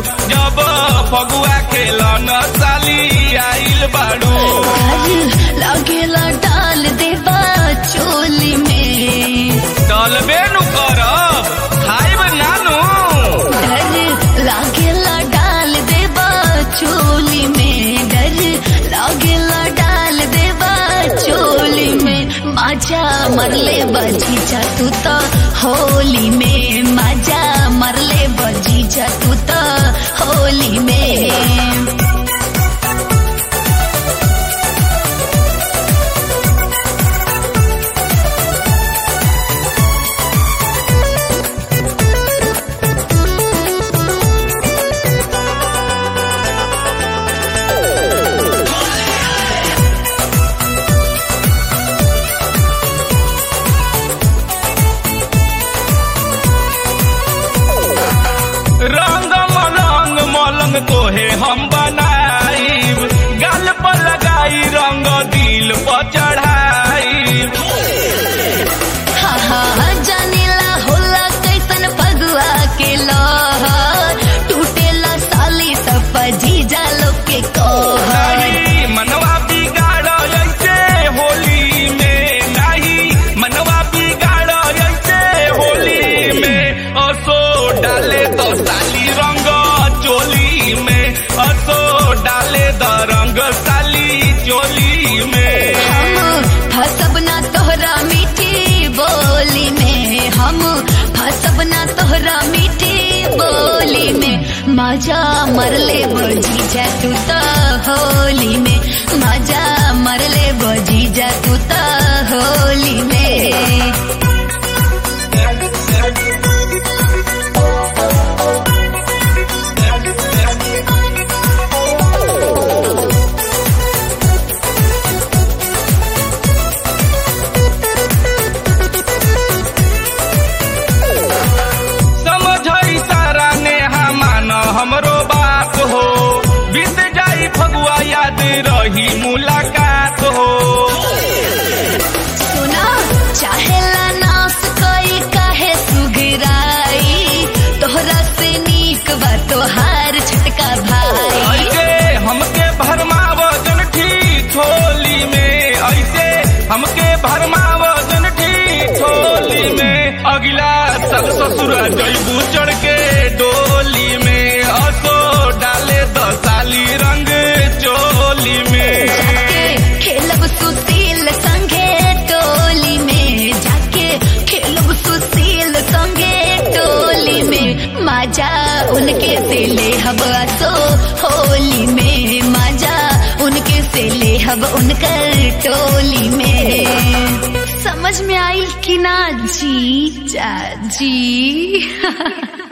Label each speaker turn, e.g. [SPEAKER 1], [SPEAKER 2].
[SPEAKER 1] जब फगुआ खेलन साली आइल बाड़ू
[SPEAKER 2] लगेला डाल देबा चोली में
[SPEAKER 1] चलबे नु करब खाइब नानू
[SPEAKER 2] डर लागेला डाल देबा चोली में डर लागेला डाल देबा चोली में माजा मरले बजी जा तू तो होली में माजा मरले बजी जा तू तो होली में
[SPEAKER 1] रंग मलंग मलंग तोहे हम बनाईब गाल पर लगाई रंग दिल पर चढ़ाई
[SPEAKER 2] हा हा जानेला होला कैसन फगुआ के लहर टूटेला साली सब जीजा लोग के कहर
[SPEAKER 1] नहीं मनवा बिगाड़ ऐसे होली में नहीं मनवा बिगाड़ ऐसे होली में असो डाले तो साली रंग चोली में असो डाले द रंग साली चोली में
[SPEAKER 2] हम फसब ना तोहरा मीठी बोली में हम फसब ना तोहरा मीठी बोली में मजा मरले बजी जा तू तो होली में मजा मरले बजी जा तू तो होली में
[SPEAKER 1] समझई सारा नेहा मान हमरो बात हो बीत जाई फगुआ याद रही मुलाकात हो
[SPEAKER 2] सुना चाहेला नास कोई काहे सुगराई तोहरा से नीक बा तोहार छटका भाई
[SPEAKER 1] ऐसे हमके भरमावजन ठीक होली में ऐसे हमके भरमावजन ठीक होली में अगला साल ससुरा जैबू चढ़ के डोली में असो डाले दस साली रंग चोली में
[SPEAKER 2] जाके खेलब सुशील संगे टोली में जाके खेलब सुशील संगे टोली में मजा उनके से ले हब असो होली में मजा उनके से ले हब उनकर टोली में समझ में आई कि ना जी जा जी